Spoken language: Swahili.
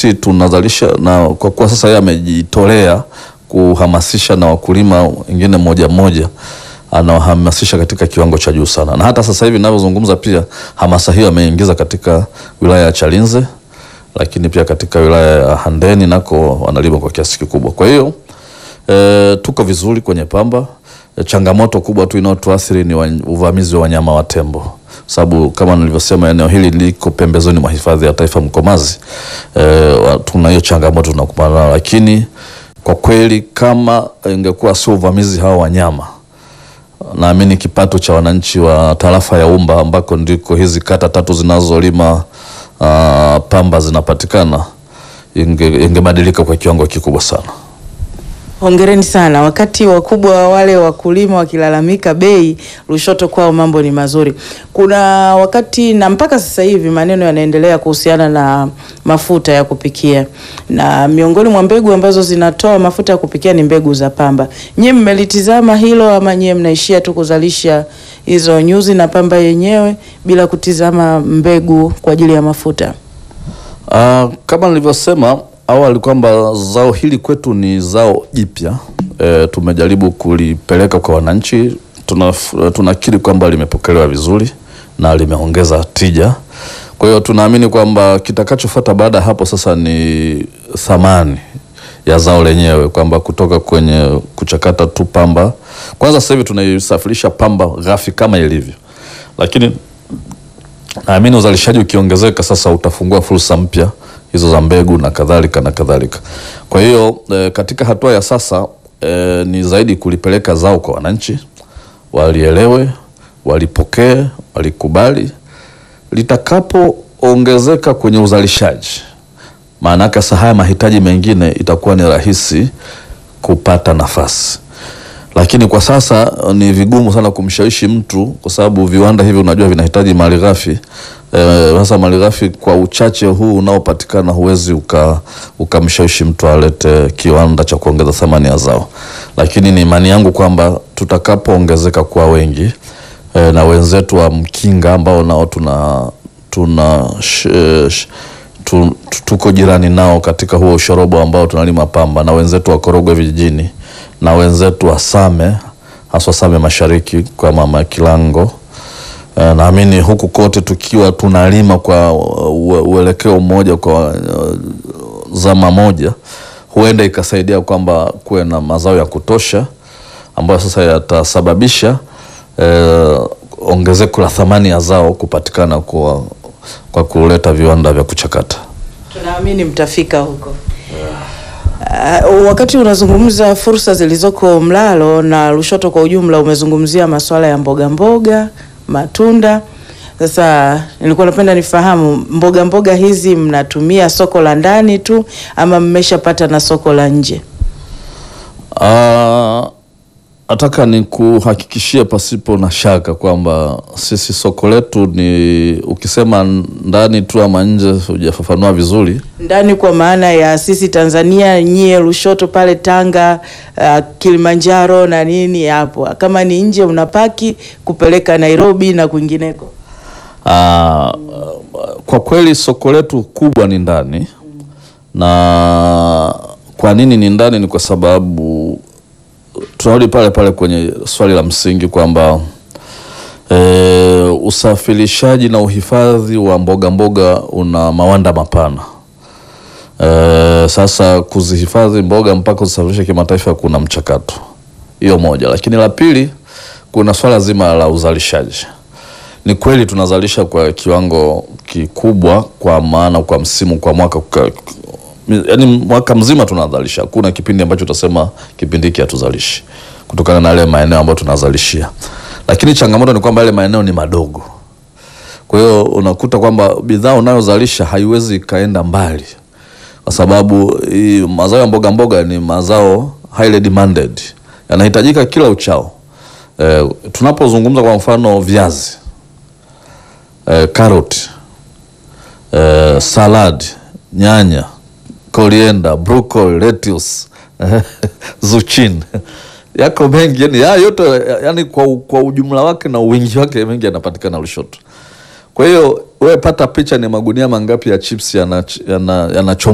sisi tunazalisha na kwa kuwa sasa yeye amejitolea kuhamasisha na wakulima wengine moja moja anawahamasisha katika kiwango cha juu sana, na hata sasa hivi ninavyozungumza pia hamasa hiyo ameingiza katika wilaya ya Chalinze, lakini pia katika wilaya ya Handeni nako wanalima kwa kiasi kikubwa. Kwa hiyo e, tuko vizuri kwenye pamba. E, changamoto kubwa tu inayotuathiri ni wa, uvamizi wa wanyama wa tembo, sababu kama nilivyosema eneo hili liko pembezoni mwa hifadhi ya taifa Mkomazi. E, tuna hiyo changamoto tunakumbana nayo, lakini kwa kweli kama ingekuwa sio uvamizi hawa wanyama naamini kipato cha wananchi wa tarafa ya Umba ambako ndiko hizi kata tatu zinazolima uh, pamba zinapatikana ingebadilika inge kwa kiwango kikubwa sana. Hongereni sana. Wakati wakubwa wale wakulima wakilalamika bei, Lushoto kwao mambo ni mazuri. Kuna wakati na mpaka sasa hivi maneno yanaendelea kuhusiana na mafuta ya kupikia, na miongoni mwa mbegu ambazo zinatoa mafuta ya kupikia ni mbegu za pamba. Nyie mmelitizama hilo ama nyie mnaishia tu kuzalisha hizo nyuzi na pamba yenyewe bila kutizama mbegu kwa ajili ya mafuta? Uh, kama nilivyosema awali kwamba zao hili kwetu ni zao jipya. E, tumejaribu kulipeleka kwa wananchi. Tunakiri tuna kwamba limepokelewa vizuri na limeongeza tija. Kwa hiyo tunaamini kwamba kitakachofuata baada ya hapo sasa ni thamani ya zao lenyewe, kwamba kutoka kwenye kuchakata tu pamba. Kwanza sasa hivi tunaisafirisha pamba ghafi kama ilivyo, lakini naamini uzalishaji ukiongezeka sasa utafungua fursa mpya hizo za mbegu na kadhalika na kadhalika. Kwa hiyo e, katika hatua ya sasa e, ni zaidi kulipeleka zao kwa wananchi, walielewe, walipokee, walikubali. Litakapoongezeka kwenye uzalishaji, maana yake sasa haya mahitaji mengine itakuwa ni rahisi kupata nafasi, lakini kwa sasa ni vigumu sana kumshawishi mtu, kwa sababu viwanda hivi unajua vinahitaji malighafi sasa. E, malighafi kwa uchache huu unaopatikana huwezi ukamshawishi mtu alete kiwanda cha kuongeza thamani ya zao, lakini ni imani yangu kwamba tutakapoongezeka kwa wengi e, na wenzetu wa Mkinga ambao nao tuna tuna sh, sh, tu, tuko jirani nao katika huo ushorobo ambao tunalima pamba na wenzetu wa Korogwe vijijini na wenzetu wa Same haswa Same Mashariki kwa mama Kilango. E, naamini huku kote tukiwa tunalima kwa uelekeo mmoja kwa uh, zama moja, huenda ikasaidia kwamba kuwe na mazao ya kutosha ambayo sasa yatasababisha e, ongezeko la thamani ya zao kupatikana kwa, kwa kuleta viwanda vya kuchakata. Tunaamini mtafika huko. Uh, wakati unazungumza fursa zilizoko Mlalo na Lushoto kwa ujumla, umezungumzia masuala ya mboga mboga, matunda. Sasa nilikuwa napenda nifahamu mboga mboga hizi mnatumia soko la ndani tu ama mmeshapata na soko la nje? Uh, nataka ni kuhakikishia pasipo na shaka kwamba sisi soko letu ni, ukisema ndani tu ama nje hujafafanua vizuri. Ndani kwa maana ya sisi Tanzania, nyie Lushoto pale Tanga, uh, Kilimanjaro na nini hapo. Kama ni nje unapaki kupeleka Nairobi na kwingineko. Uh, kwa kweli soko letu kubwa ni ndani na kwa nini ni ndani? Ni kwa sababu tunarudi pale pale kwenye swali la msingi kwamba e, usafirishaji na uhifadhi wa mboga mboga una mawanda mapana. E, sasa kuzihifadhi mboga mpaka kuzisafirisha kimataifa kuna mchakato, hiyo moja. Lakini la pili, kuna swala zima la uzalishaji. Ni kweli tunazalisha kwa kiwango kikubwa, kwa maana kwa msimu, kwa mwaka kwa, yaani mwaka mzima tunazalisha. Hakuna kipindi ambacho utasema kipindi hiki hatuzalishi, kutokana na yale maeneo ambayo tunazalishia. Lakini changamoto ni kwamba yale maeneo ni madogo, kwa hiyo unakuta kwamba bidhaa unayozalisha haiwezi ikaenda mbali, kwa sababu hii mazao ya mboga mboga ni mazao highly demanded, yanahitajika kila uchao. E, tunapozungumza kwa mfano viazi, e, karoti, e, salad, nyanya coriander, broccoli, lettuce, zucchini yako mengi yani, ya yote yani kwa, kwa ujumla wake na wingi wake mengi yanapatikana Lushoto. Kwa hiyo wewe pata picha, ni magunia mangapi ya chips yanachomwa yana, yana